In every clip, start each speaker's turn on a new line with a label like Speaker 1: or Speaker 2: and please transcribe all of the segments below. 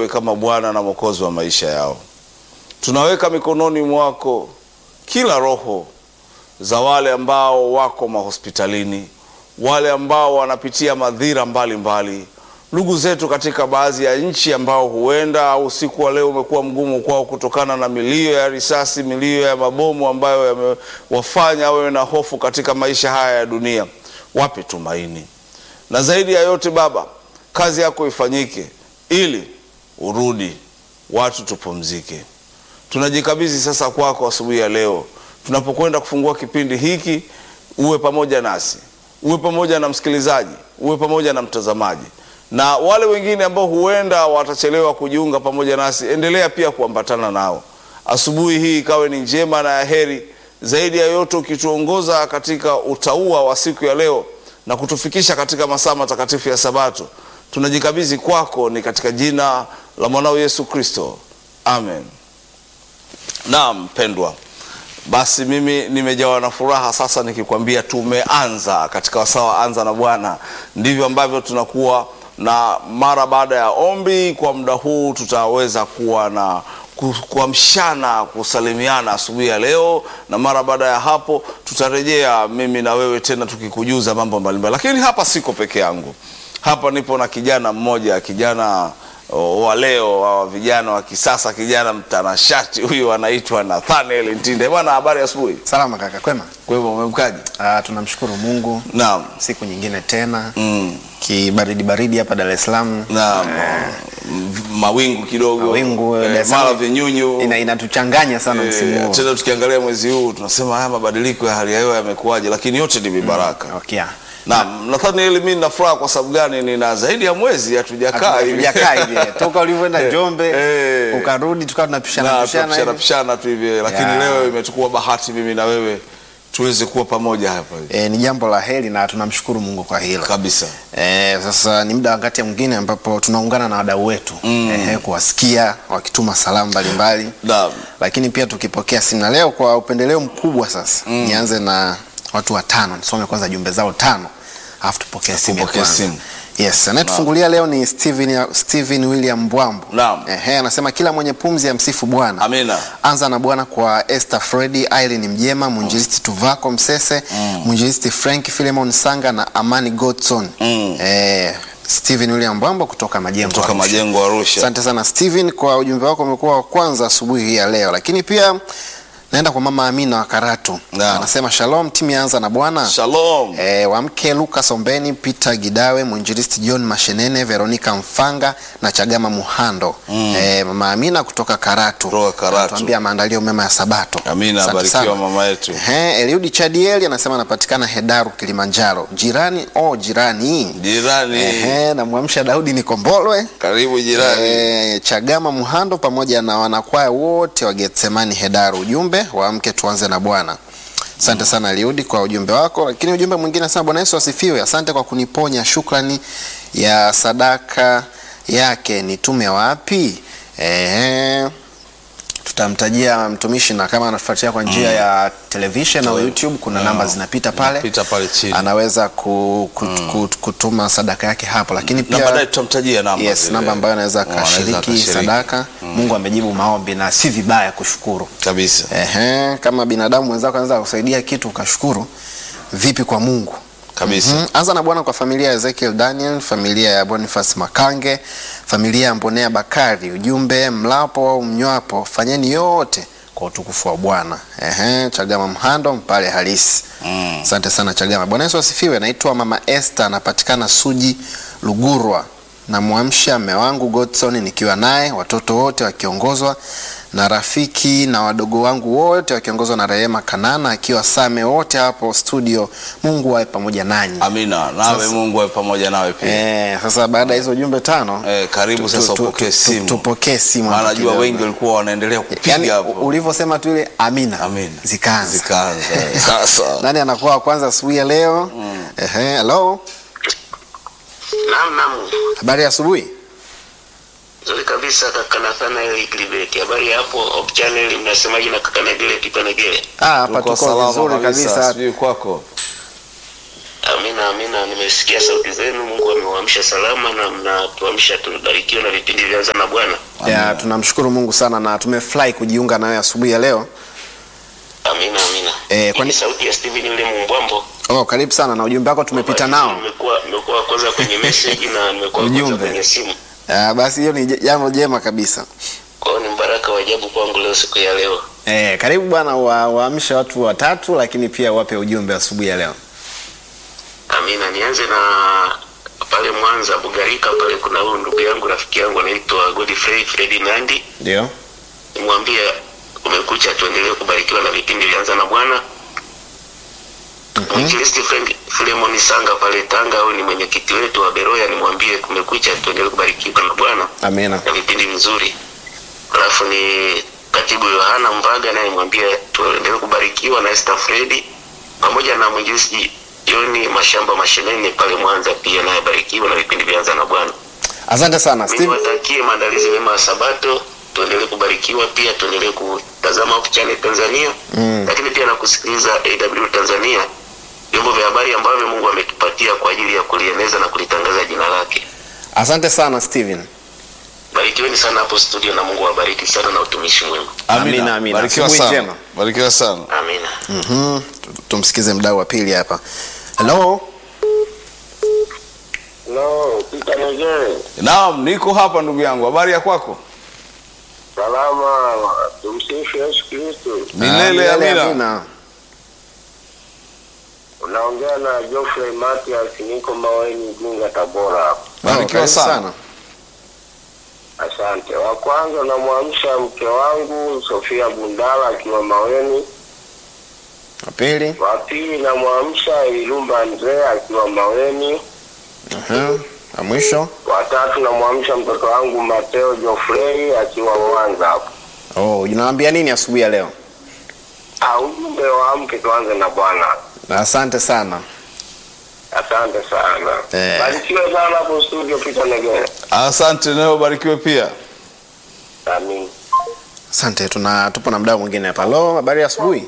Speaker 1: wewe kama Bwana na Mwokozi wa maisha yao. Tunaweka mikononi mwako kila roho za wale ambao wako mahospitalini, wale ambao wanapitia madhira mbalimbali, ndugu zetu katika baadhi ya nchi ambao huenda usiku wa leo umekuwa mgumu kwao kutokana na milio ya risasi, milio ya mabomu ambayo yamewafanya wawe na hofu katika maisha haya ya dunia. Wape tumaini, na zaidi ya yote Baba, kazi yako ifanyike ili urudi, watu tupumzike. Tunajikabidhi sasa kwako asubuhi ya leo tunapokwenda kufungua kipindi hiki, uwe pamoja nasi, uwe pamoja na msikilizaji, uwe pamoja na mtazamaji, na wale wengine ambao huenda watachelewa kujiunga pamoja nasi, endelea pia kuambatana nao. Asubuhi hii ikawe ni njema na ya heri. Zaidi ya yote, ukituongoza katika utaua wa siku ya leo na kutufikisha katika masaa matakatifu ya Sabato, tunajikabidhi kwako, ni katika jina la mwanao Yesu Kristo, amen. Naam mpendwa, basi mimi nimejawa na furaha sasa nikikwambia tumeanza katika wasawa anza na Bwana. Ndivyo ambavyo tunakuwa na mara baada ya ombi kwa muda huu tutaweza kuwa na ku- kuamshana kusalimiana asubuhi ya leo, na mara baada ya hapo tutarejea mimi na wewe tena tukikujuza mambo mbalimbali. Lakini hapa siko peke yangu, hapa nipo na kijana mmoja, kijana o, wa leo wa vijana wa kisasa, kijana mtanashati huyu anaitwa Nathaniel Ntinde. Bwana, habari ya asubuhi.
Speaker 2: Salama kaka, kwema.
Speaker 1: Kwa hivyo umemkaje?
Speaker 2: Ah, tunamshukuru Mungu,
Speaker 1: Naam.
Speaker 2: siku nyingine tena
Speaker 1: Mm.
Speaker 2: kibaridi baridi hapa Dar es Salaam.
Speaker 1: Naam. M- mawingu kidogo,
Speaker 2: Mawingu,
Speaker 1: eh,
Speaker 2: Dar es
Speaker 1: mara
Speaker 2: Salaam
Speaker 1: vinyunyu
Speaker 2: ina inatuchanganya sana
Speaker 1: Eh,
Speaker 2: msimu huu.
Speaker 1: tena tukiangalia mwezi huu tunasema haya mabadiliko ya hali ya hewa yamekuwaje, lakini yote ni mibaraka.
Speaker 2: Okay.
Speaker 1: Naam, Nathaniel, mimi nina furaha kwa sababu gani? Nina zaidi ya mwezi hatujakaa hivi.
Speaker 2: Hatujakaa hivi. Toka ulivyoenda
Speaker 1: Eh,
Speaker 2: Njombe
Speaker 1: eh.
Speaker 2: ukarudi tukawa tunapishana
Speaker 1: na
Speaker 2: pishana
Speaker 1: tunapishana
Speaker 2: hivi.
Speaker 1: pishana tu hivi, lakini
Speaker 2: Ya.
Speaker 1: leo imetukua bahati mimi na wewe tuweze kuwa pamoja hapa hivi.
Speaker 2: Eh, ni jambo la heri na tunamshukuru Mungu kwa hilo.
Speaker 1: kabisa.
Speaker 2: Eh, sasa ni muda wakati mwingine ambapo tunaungana na wadau wetu
Speaker 1: Mm.
Speaker 2: eh, kuwasikia wakituma salamu mbalimbali
Speaker 1: Naam.
Speaker 2: lakini pia tukipokea simu na leo kwa upendeleo mkubwa sasa nianze na watu watano nisome kwanza jumbe zao tano alafu tupokee simu ya
Speaker 1: Tupokee
Speaker 2: kwanza.
Speaker 1: simu.
Speaker 2: Yes, anayetufungulia leo ni Steven, Steven William Mbwambo.
Speaker 1: Naam.
Speaker 2: Ehe, anasema kila mwenye pumzi ya msifu Bwana.
Speaker 1: Amina.
Speaker 2: Anza na Bwana kwa Esther Fredi, Irene Mjema, mwinjilisti Tuvako Msese, mwinjilisti Frank Philemon Sanga na Amani Godson.
Speaker 1: Mm.
Speaker 2: Eh, Steven William Mbwambo kutoka Majengo.
Speaker 1: Kutoka
Speaker 2: Arusha.
Speaker 1: Majengo Arusha.
Speaker 2: Asante sana Steven kwa ujumbe wako, umekuwa wa kwanza asubuhi hii ya leo. Lakini pia naenda kwa mama Amina wa Karatu,
Speaker 1: Naam.
Speaker 2: anasema shalom, timu yaanza na Bwana.
Speaker 1: Shalom.
Speaker 2: E, wamke Lucas Ombeni, Peter Gidawe, mwinjilisti John Mashenene, Veronica Mfanga na Chagama Muhando.
Speaker 1: Mm.
Speaker 2: E, mama Amina kutoka Karatu.
Speaker 1: Kutoka Karatu.
Speaker 2: Anatuambia maandalio mema ya Sabato.
Speaker 1: Amina,
Speaker 2: Asante
Speaker 1: abarikiwa
Speaker 2: sana.
Speaker 1: mama yetu.
Speaker 2: Ehe, Eliudi Chadieli anasema anapatikana Hedaru Kilimanjaro. Jirani, oh jirani.
Speaker 1: Jirani.
Speaker 2: Ehe, namwamsha Daudi Nikombolwe.
Speaker 1: Karibu jirani.
Speaker 2: E, Chagama Muhando pamoja na wanakwaya wote wa Getsemani Hedaru. Ujumbe waamke tuanze na Bwana. Asante sana Eliudi kwa ujumbe wako, lakini ujumbe mwingine sana, Bwana Yesu asifiwe. Asante kwa kuniponya, shukrani ya sadaka yake nitume wapi? Ehe, tutamtajia mtumishi na kama anafuatia kwa njia ya television au YouTube, kuna
Speaker 1: Yeah.
Speaker 2: namba zinapita pale,
Speaker 1: Pita pale chini.
Speaker 2: anaweza ku, ku, ku, kutuma sadaka yake hapo, lakini
Speaker 1: Na
Speaker 2: pia
Speaker 1: baadaye tutamtajia namba.
Speaker 2: yes,
Speaker 1: zile.
Speaker 2: namba ambayo anaweza
Speaker 1: Oh, anaweza
Speaker 2: akashiriki
Speaker 1: akashiriki.
Speaker 2: sadaka. Mungu amejibu maombi na si vibaya kushukuru.
Speaker 1: Kabisa.
Speaker 2: Ehe, kama binadamu mwenzako anaweza kusaidia kitu ukashukuru, vipi kwa Mungu?
Speaker 1: Kabisa.
Speaker 2: Mhm. Anza na Bwana kwa familia ya Ezekiel Daniel, familia ya Boniface Makange, familia ya Mbonea Bakari. Ujumbe, mlapo au mnywapo, fanyeni yote kwa utukufu wa Bwana. Ehe, Chagama Mhando, mpale halisi.
Speaker 1: Mm.
Speaker 2: Asante sana Chagama. Bwana Yesu asifiwe. Naitwa Mama Esther, anapatikana Suji Lugurwa. Namwamsha mme wangu Godson nikiwa naye, watoto wote wakiongozwa na rafiki na wadogo wangu wote wakiongozwa na Rehema Kanana akiwa Same, wote hapo studio. Mungu awe pamoja nanyi.
Speaker 1: Amina. Nawe
Speaker 2: Sasa-
Speaker 1: Mungu awe pamoja nawe pia.
Speaker 2: Eh, sasa baada ya hizo jumbe tano
Speaker 1: Eh, karibu
Speaker 2: tu-
Speaker 1: sasa
Speaker 2: tu- tu-
Speaker 1: upokee
Speaker 2: tu-
Speaker 1: simu.
Speaker 2: tupokee simu
Speaker 1: Maana
Speaker 2: hapa
Speaker 1: najua
Speaker 2: kidogo.
Speaker 1: wengi walikuwa wanaendelea kupiga
Speaker 2: Yaani
Speaker 1: hapo.
Speaker 2: ulivyosema tu ile amina,
Speaker 1: Amina.
Speaker 2: zikaanza
Speaker 1: Zikaanza. Sasa.
Speaker 2: nani anakuwa wa kwanza asubuhi ya leo? Ehe, hello,
Speaker 3: Naam, naam.
Speaker 2: habari ya asubuhi.
Speaker 3: Nzuri kabisa kaka Nathanael Gilbert. Habari ya hapo Hope Channel mnasemaje na kaka Negele Pipa Negele?
Speaker 2: Ah, hapa
Speaker 1: Tuko
Speaker 2: tuko
Speaker 1: salama
Speaker 2: vizuri kabisa.
Speaker 1: Sijui kwako.
Speaker 3: Mimi Amina, amina. Nimesikia sauti zenu. Mungu amewaamsha salama na mnatuamsha tubarikiwe na vipindi vyanza na Bwana.
Speaker 2: Ya, tunamshukuru Mungu sana na tumefurahi kujiunga nawe asubuhi ya leo.
Speaker 3: Amina, amina.
Speaker 2: Eh,
Speaker 3: Hii
Speaker 2: kwani-
Speaker 3: ni sauti ya Steven yule Mumbwambo.
Speaker 2: Oh, karibu sana na ujumbe wako tumepita nao.
Speaker 3: Nimekuwa nimekuwa kwanza kwenye message na nimekuwa kwanza
Speaker 2: Ujumbe.
Speaker 3: kwenye simu.
Speaker 2: Ah, basi hiyo ni jambo jema kabisa.
Speaker 3: Kwa hiyo ni mbaraka wa ajabu kwangu leo siku ya leo.
Speaker 2: Eh, karibu bwana wa- waamshe watu watatu lakini pia wape ujumbe asubuhi ya leo.
Speaker 3: Amina. Nianze na pale Mwanza Bugarika pale kuna huyu ndugu yangu rafiki yangu anaitwa Godfrey Fredi Nandi.
Speaker 2: Ndio?
Speaker 3: Nimwambie umekucha, tuendelee kubarikiwa na vipindi vyanza na Bwana. Mwinjilisti Frank Filemon Sanga pale Tanga, huyu ni mwenyekiti wetu wa Beroya, nimwambie kumekucha, tuendelee kubarikiwa na Bwana
Speaker 2: Amina.
Speaker 3: na vipindi vizuri. Alafu ni katibu Yohana Mbaga, naye nimwambie tuendelee kubarikiwa na Esther Fredi pamoja na mwinjilisti Joni Mashamba Mashenene pale Mwanza, pia naye barikiwa na vipindi vyanza na Bwana.
Speaker 2: Asante sana
Speaker 3: Mimi
Speaker 2: Steve.
Speaker 3: watakie maandalizi mema ya Sabato, tuendelee kubarikiwa, pia tuendelee kutazama Hope Channel Tanzania
Speaker 2: Mm.
Speaker 3: lakini pia na kusikiliza AW Tanzania, vyombo vya habari ambavyo Mungu ametupatia kwa ajili ya kulieneza na kulitangaza jina lake.
Speaker 2: Asante sana Steven.
Speaker 3: Barikiweni sana hapo studio, na Mungu awabariki sana na utumishi mwema.
Speaker 2: Amina, amina.
Speaker 1: Barikiwa
Speaker 2: Asubuhi
Speaker 1: sana.
Speaker 2: njema.
Speaker 1: Barikiwa sana.
Speaker 3: Amina.
Speaker 2: Mhm. Tumsikize mdau wa pili hapa. Hello?
Speaker 3: No, Pita Negere.
Speaker 1: Naam, niko hapa ndugu yangu. Habari ya kwako?
Speaker 3: Salama, tumsifu Yesu Kristo.
Speaker 1: Milele amina.
Speaker 2: amina.
Speaker 3: Unaongea na Geoffrey Matias, niko Maweni, Igunga, Tabora.
Speaker 1: Barikiwa
Speaker 2: karibu
Speaker 1: sana.
Speaker 3: Asante. Wa kwanza namwamsha mke wangu Sofia Bundala akiwa Maweni.
Speaker 2: Wa pili.
Speaker 3: Wa pili namwamsha Ilumba Mzee akiwa Maweni.
Speaker 2: Mhm. Wa mwisho.
Speaker 3: Wa tatu namwamsha mtoto wangu Mateo Geoffrey akiwa Mwanza hapo.
Speaker 2: Oh, unawaambia nini asubuhi ya leo?
Speaker 3: Ah, ujumbe wa mke tuanze na Bwana.
Speaker 2: Asante sana.
Speaker 3: Asante sana.
Speaker 2: Eh.
Speaker 3: Barikiwe sana hapo studio Peter Negere.
Speaker 1: Asante nawe barikiwe pia.
Speaker 3: Amin.
Speaker 2: Asante. Tuna tupo na mdau mwingine hapa. Hello, habari ya asubuhi.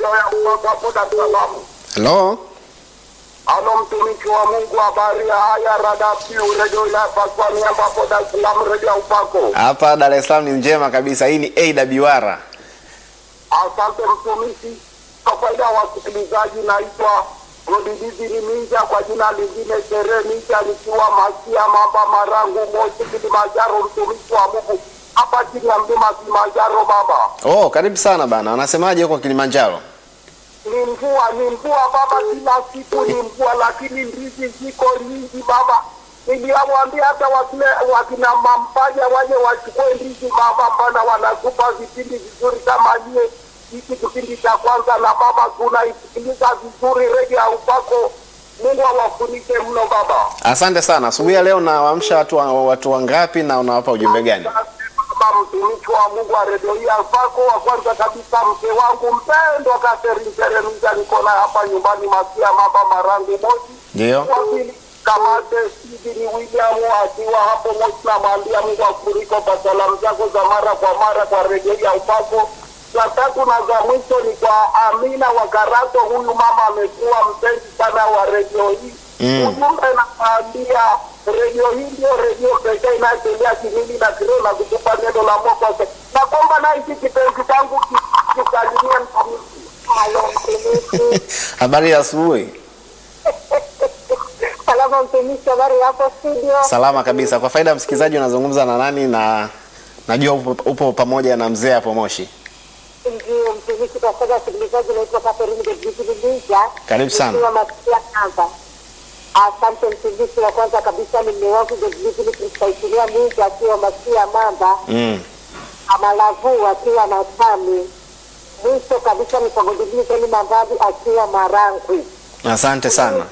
Speaker 2: Hello?
Speaker 4: Ano mtumishi wa Mungu, habari ya haya radapiu redio inapaswa ambapo Dar es Salaam redio ya upako.
Speaker 2: Hapa Dar es Salaam ni njema kabisa. Hii ni AWR.
Speaker 4: Asante mtumishi. Kwa faida ya wasikilizaji, naitwa Godidizi ni Minja, kwa jina lingine Sherehe Minja, nikiwa Masia Mamba Marangu, Moshi, Kilimanjaro, mtumishi wa Mungu hapa chini ya mlima Kilimanjaro. Baba,
Speaker 2: Oh, karibu sana bana. Wanasemaje huko Kilimanjaro?
Speaker 4: ni mvua, ni mvua baba, kila siku ni mvua, lakini ndizi ziko nyingi baba. Niliwamwambia hata wakile wakina mampaja waje wachukue ndizi baba, mbana wanakupa vipindi vizuri kama nyie. Hiki kipindi cha kwanza na baba, tunaisikiliza vizuri redio ya upako. Mungu awafunike mno baba.
Speaker 2: Asante sana. Asubuhi ya leo nawaamsha watu wa- watu wangapi na unawapa ujumbe gani?
Speaker 4: Baba mtumishi wa Mungu wa redio hii Alfako, wa kwanza kabisa mke wangu mpendwa Catherine Jeremija, niko naye hapa nyumbani Masia Mamba Marangu Moshi.
Speaker 2: Ndio.
Speaker 4: Wa pili kamate Stephen William akiwa hapo Moshi, namwambia Mungu afuriko kwa salamu zako za mara kwa mara kwa redio hii ya Upako. La tatu na za mwisho ni kwa Amina wa Karato, huyu mama amekuwa mpenzi sana wa redio hii
Speaker 2: Mm.
Speaker 4: ujumbe nakwambia redio hii ndio redio pekee inayotembea kimili na kiroho na kutupa neno la Mungu kwa na kwamba na hiki kipenzi changu ki- kisalimie mtumishi. Halo mtumishi.
Speaker 2: Habari ya asubuhi.
Speaker 4: Salama mtumishi, habari hapo studio?
Speaker 2: Salama kabisa. Kwa faida ya msikilizaji, unazungumza na nani? Na najua upo, upo pamoja na mzee hapo Moshi.
Speaker 4: Ndio mtumishi, kwa sasa sikilizaji, naitwa Catherine Gedgidilija.
Speaker 2: Karibu sana.
Speaker 4: Nikiwa Masia Kwanza. Asante mtumishi, wa kwanza kabisa ni mume wangu Gedgidili Kristaitilia Mingi akiwa Masia Mamba.
Speaker 2: Mm.
Speaker 4: Amalavu akiwa na tami. Mwisho kabisa ni Pagodilizeni Mambadi akiwa Marangwi.
Speaker 2: Asante sana.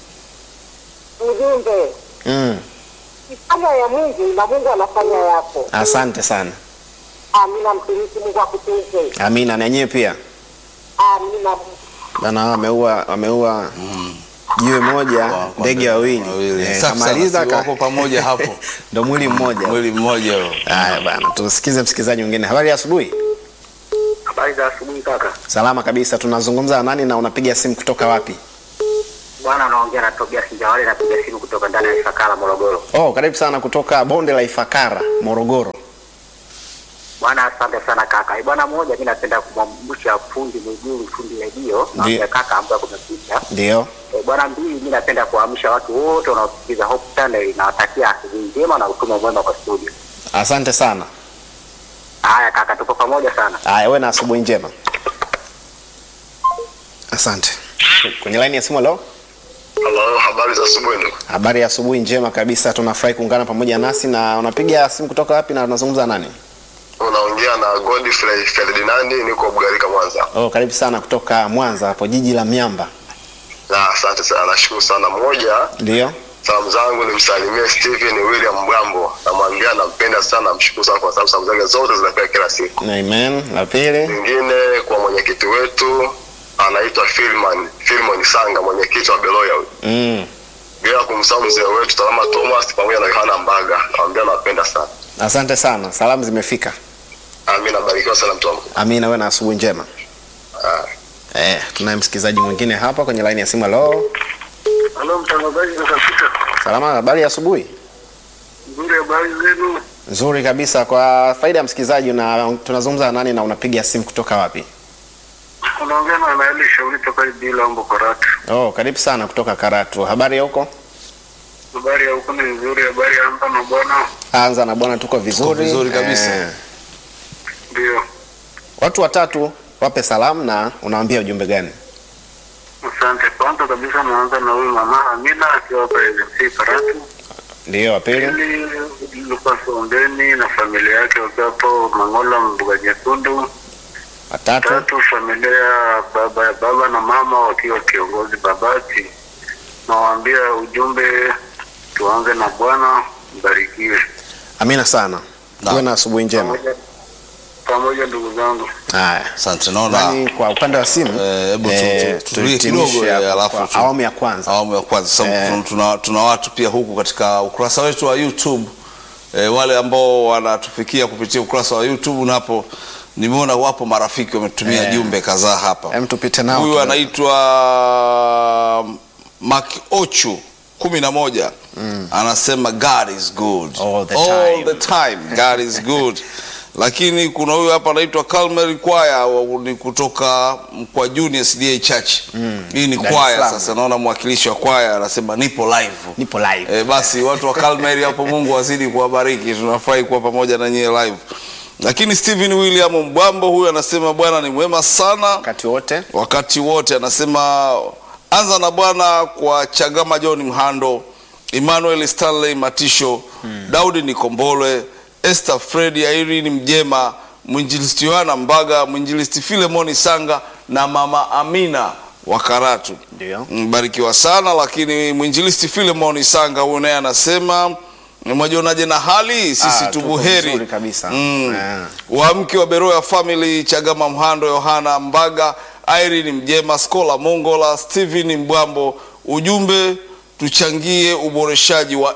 Speaker 4: Ujumbe
Speaker 2: Mm.
Speaker 4: ifanya ya Mungu na Mungu anafanya yako.
Speaker 2: Asante sana.
Speaker 4: Amina mtumishi, Mungu akutunze.
Speaker 2: Amina. Na nyewe pia
Speaker 4: Amina.
Speaker 2: bana, wameua wameua jiwe moja
Speaker 1: Kwa- kwa
Speaker 2: ndege wawili.
Speaker 1: wawili.
Speaker 2: Eh,
Speaker 1: Safi sana,
Speaker 2: kamaliza
Speaker 1: si
Speaker 2: ka-
Speaker 1: wako pamoja hapo.
Speaker 2: ndo mwili mmoja.
Speaker 1: Mwili mmoja huo.
Speaker 2: Haya bana, tusikize msikilizaji mwingine. Habari ya asubuhi.
Speaker 3: Habari za asubuhi kaka.
Speaker 2: Salama kabisa. Tunazungumza na nani na unapiga simu kutoka wapi?
Speaker 5: Bwana anaongea na Tobias Njawale, napiga simu kutoka ndani ya Ifakara, Morogoro.
Speaker 2: Oh, karibu sana kutoka bonde la Ifakara, Morogoro.
Speaker 5: Bwana, asante sana kaka. Eh, Bwana mmoja, mimi napenda kumwambusha fundi Mwigulu, fundi redio, naambia kaka ambaye kumekucha.
Speaker 2: Ndio.
Speaker 5: Eh, Bwana mbili, mimi napenda kuamsha watu wote wanaosikiliza Hope Channel, nawatakia asubuhi njema na utume mwema kwa studio.
Speaker 2: Asante sana.
Speaker 5: Haya kaka, tuko pamoja sana.
Speaker 2: Haya, wewe na asubuhi njema. Asante. Kwenye laini ya simu leo.
Speaker 6: Halo, habari za asubuhi ndugu.
Speaker 2: Habari ya asubuhi njema kabisa, tunafurahi kuungana pamoja nasi. Na unapiga simu kutoka wapi na unazungumza nani?
Speaker 6: Unaongea na Godfrey Ferdinand, niko Bugarika Mwanza.
Speaker 2: Oh, karibu sana kutoka Mwanza hapo jiji la miamba.
Speaker 6: Na asante sana, nashukuru sana. Moja,
Speaker 2: Ndio.
Speaker 6: salamu zangu nimsalimie Stephen William Mgambo, namwambia nampenda sana, namshukuru sana kwa sababu salamu zake zote zinafika kila siku.
Speaker 2: Amen. La pili.
Speaker 6: Nyingine kwa mwenyekiti wetu anaitwa Filman Filmon Sanga, mwenyekiti wa Beloya huyu.
Speaker 2: Mm.
Speaker 6: bila kumsahau mzee wetu Salama Thomas pamoja na Yohana Mbaga, namwambia napenda sana.
Speaker 2: Asante sana, salamu zimefika.
Speaker 6: Amina, barikiwa sana mtu wangu.
Speaker 2: Amina, wewe na asubuhi njema.
Speaker 6: Ah.
Speaker 2: Eh, tunaye msikilizaji mwingine hapa kwenye laini ya simu. Halo,
Speaker 4: Halo mtangazaji, nakapita
Speaker 2: salama, habari ya asubuhi?
Speaker 4: nzuri, habari zenu?
Speaker 2: Nzuri kabisa. Kwa faida ya msikilizaji, na tunazungumza na nani na unapiga simu kutoka wapi?
Speaker 4: Unaongea na Naeli Shauri toka Ibila Ombo Karatu.
Speaker 2: Oh, karibu sana kutoka Karatu. Habari ya huko?
Speaker 4: Habari ya huko ni nzuri, habari ya hapa na bwana
Speaker 2: Anza na bwana, tuko vizuri.
Speaker 1: vizuri kabisa.
Speaker 2: Eh,
Speaker 4: ndio.
Speaker 2: watu watatu wape salamu na unawaambia ujumbe gani?
Speaker 4: Asante. Kwanza kabisa naanza na huyu mama Amina akiwa hapa NMC Karatu.
Speaker 2: Ndio, wa pili.
Speaker 4: Pili Lucas Ombeni na familia yake wakiwa hapo Mangola Mbuga Nyekundu.
Speaker 2: Watatu.
Speaker 4: Tatu familia ya baba baba na mama wakiwa kiongozi Babati. Nawaambia ujumbe tuanze na Bwana mbarikiwe.
Speaker 2: Amina sana.
Speaker 1: Naam.
Speaker 2: Uwe na asubuhi njema.
Speaker 4: Pamoja pamoja ndugu zangu.
Speaker 2: Haya.
Speaker 1: Asante, naona
Speaker 2: Yaani kwa upande wa simu
Speaker 1: Eh, hebu tu-
Speaker 2: eh,
Speaker 1: tu- tutulie
Speaker 2: tuhitimishe
Speaker 1: kidogo, eh,
Speaker 2: hapo
Speaker 1: alafu
Speaker 2: kwa
Speaker 1: tu-
Speaker 2: awamu ya kwanza.
Speaker 1: awamu ya kwanza sababu
Speaker 2: Eh.
Speaker 1: tuna- tuna, tuna watu pia huku katika ukurasa wetu wa YouTube eh, wale ambao wanatufikia kupitia ukurasa wa YouTube napo nimeona wapo marafiki wametumia
Speaker 2: Eh.
Speaker 1: jumbe kadhaa hapa.
Speaker 2: Hem, tupite nao
Speaker 1: Huyu
Speaker 2: tu.
Speaker 1: anaitwa Makiochu kumi na moja anasema God is good
Speaker 2: All the
Speaker 1: All
Speaker 2: time.
Speaker 1: the time God is good lakini kuna huyu hapa anaitwa Calvary Choir wa- ni kutoka Mkwajuni SDA Church hii ni
Speaker 2: Dar es
Speaker 1: kwaya
Speaker 2: Salaam.
Speaker 1: sasa naona mwakilishi wa kwaya anasema nipo live
Speaker 2: Nipo live.
Speaker 1: E, basi watu wa Calvary hapo, Mungu azidi kuwabariki. Tunafurahi kuwa pamoja na nyie live. Lakini Stephen William Mbwambo huyu anasema Bwana ni mwema sana
Speaker 2: Wakati wote.
Speaker 1: wakati wote. Anasema anza na Bwana kwa Chagama John Mhando, Emmanuel Stanley Matisho, Daudi Nikombolwe, Esther Fred Irene Mjema, mwinjilisti Yohana Mbaga, mwinjilisti Filemoni Sanga na mama Amina wa Karatu.
Speaker 2: Ndio.
Speaker 1: Mbarikiwa sana. Lakini mwinjilisti Filemoni Sanga huyu naye anasema mwajionaje na hali sisi
Speaker 2: Ah,
Speaker 1: tu
Speaker 2: tuko
Speaker 1: buheri
Speaker 2: vizuri kabisa.
Speaker 1: Mm.
Speaker 2: Eh.
Speaker 1: wa mke wa Beroya Family Chagama Mhando, Yohana Mbaga, Irene Mjema, Skola Mongola, Steven Mbwambo. Ujumbe tuchangie uboreshaji wa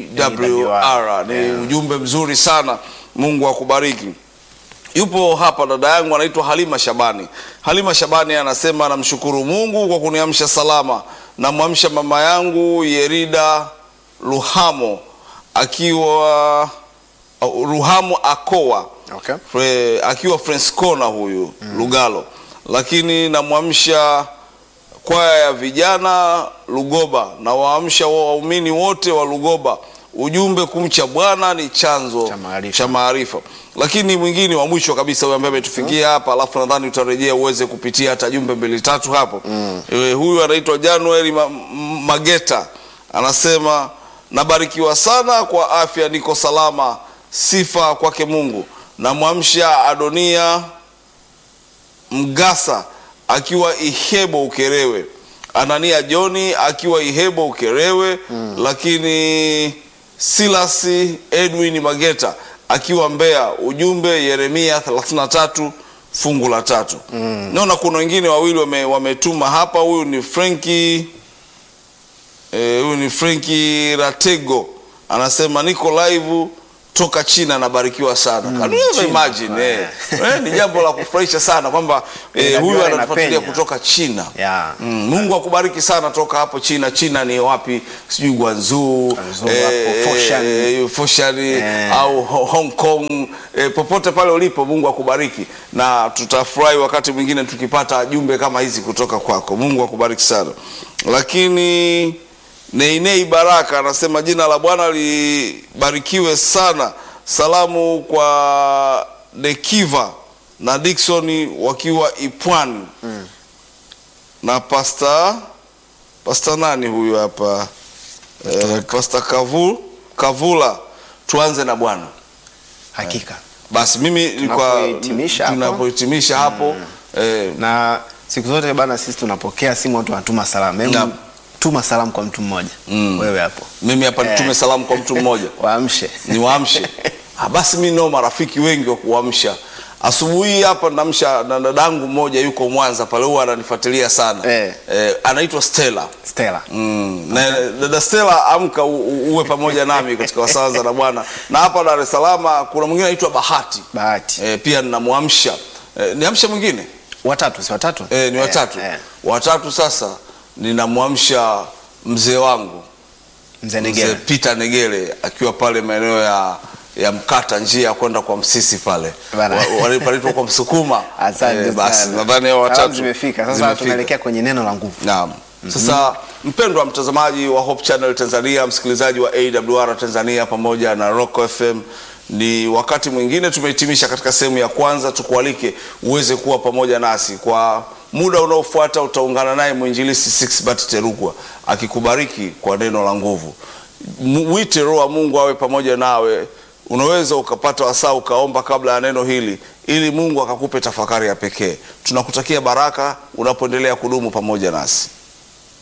Speaker 1: AWR. Ni ujumbe mzuri sana, Mungu akubariki. Yupo hapa dada yangu anaitwa Halima Shabani. Halima Shabani anasema namshukuru Mungu kwa kuniamsha salama. Namwamsha mama yangu Yerida Luhamo akiwa uh, Ruhamo Akoa
Speaker 2: Okay.
Speaker 1: Fre, akiwa Frenskona huyu Lugalo, lakini namwamsha kwaya ya vijana Lugoba na waamsha waumini wote wa Lugoba. Ujumbe kumcha Bwana ni chanzo
Speaker 2: Cha maarifa.
Speaker 1: cha maarifa. Lakini mwingine wa mwisho kabisa huyu ambaye ametufikia hapa, alafu nadhani utarejea uweze kupitia hata jumbe mbili tatu hapo. Eh, huyu anaitwa January Ma M- Mageta anasema nabarikiwa sana kwa afya, niko salama, sifa kwake Mungu. Namwamsha Adonia Mgasa akiwa Ihebo Ukerewe, Anania Joni akiwa Ihebo Ukerewe, lakini Silasi Edwin Mageta akiwa Mbeya. Ujumbe Yeremia 33 fungu la tatu. Naona kuna wengine wawili wame, wametuma hapa. Huyu ni Frenki eh, huyu ni Frenki Ratego anasema niko live toka China anabarikiwa sana. Can you
Speaker 2: China.
Speaker 1: imagine eh? Eh, ni jambo la kufurahisha sana kwamba eh,
Speaker 2: Inajua
Speaker 1: huyu
Speaker 2: inapenya.
Speaker 1: anatufuatilia kutoka China.
Speaker 2: Yeah.
Speaker 1: Mm, Mungu akubariki sana toka hapo China. China ni wapi? Sijui Guangzhou,
Speaker 2: Guangzhou hapo, Foshan.
Speaker 1: eh, Foshan
Speaker 2: Eh.
Speaker 1: au Ho- Hong Kong eh, popote pale ulipo, Mungu akubariki, na tutafurahi wakati mwingine tukipata jumbe kama hizi kutoka kwako. Mungu akubariki sana. Lakini Neinei Baraka anasema jina la Bwana libarikiwe sana. Salamu kwa Dekiva na Dickson wakiwa Ipwani na pasta pasta nani huyu hapa eh, pasta Kavu, Kavula. Tuanze na Bwana.
Speaker 2: Hakika.
Speaker 1: Basi mimi ni kwa
Speaker 2: Tunapohitimisha hapo.
Speaker 1: tunapohitimisha hapo eh,
Speaker 2: Na siku zote bana, sisi tunapokea simu, watu wanatuma salamu. Hebu
Speaker 1: Naam.
Speaker 2: tuma salamu kwa mtu mmoja. Wewe hapo
Speaker 1: mimi hapa
Speaker 2: Eh.
Speaker 1: nitume salamu kwa mtu mmoja
Speaker 2: waamshe.
Speaker 1: niwaamshe. Ah, basi mi nao marafiki wengi wa kuamsha. Asubuhi hii hapa namsha na dadangu mmoja yuko Mwanza pale, huwa ananifuatilia sana
Speaker 2: Eh.
Speaker 1: Eh, anaitwa Stella.
Speaker 2: Stella.
Speaker 1: Mm, na dada Stella amka u- u- uwe pamoja nami katika wasaza na Bwana. Na hapa Dar es Salaam kuna mwingine anaitwa Bahati.
Speaker 2: Bahati.
Speaker 1: Eh, pia ninamwamsha. Eh, niamshe mwingine?
Speaker 2: Watatu, si watatu?
Speaker 1: Eh, ni watatu.
Speaker 2: Eh, eh.
Speaker 1: Watatu sasa ninamwamsha mzee wangu
Speaker 2: Mzee
Speaker 1: mzee
Speaker 2: Negere.
Speaker 1: Peter Negele akiwa pale maeneo ya ya Mkata njia ya kwenda kwa Msisi pale
Speaker 2: Bana.
Speaker 1: Wa- wale panaitwa kwa Msukuma.
Speaker 2: Asante
Speaker 1: Eh, basi
Speaker 2: sana.
Speaker 1: nadhani hao
Speaker 2: Salamu
Speaker 1: watatu
Speaker 2: zimefika. Sasa
Speaker 1: zimefika.
Speaker 2: tunaelekea kwenye neno la nguvu.
Speaker 1: Naam. Sasa mpendwa mtazamaji wa Hope Channel Tanzania, msikilizaji wa AWR Tanzania pamoja na Rock FM, ni wakati mwingine tumehitimisha katika sehemu ya kwanza. Tukualike uweze kuwa pamoja nasi kwa muda unaofuata. Utaungana naye mwinjilisi Sixbert Terugwa akikubariki kwa neno la nguvu. M- Mwite Roho wa Mungu awe pamoja nawe. Unaweza ukapata wasaa ukaomba kabla ya neno hili ili Mungu akakupe tafakari ya pekee. Tunakutakia baraka unapoendelea kudumu pamoja nasi.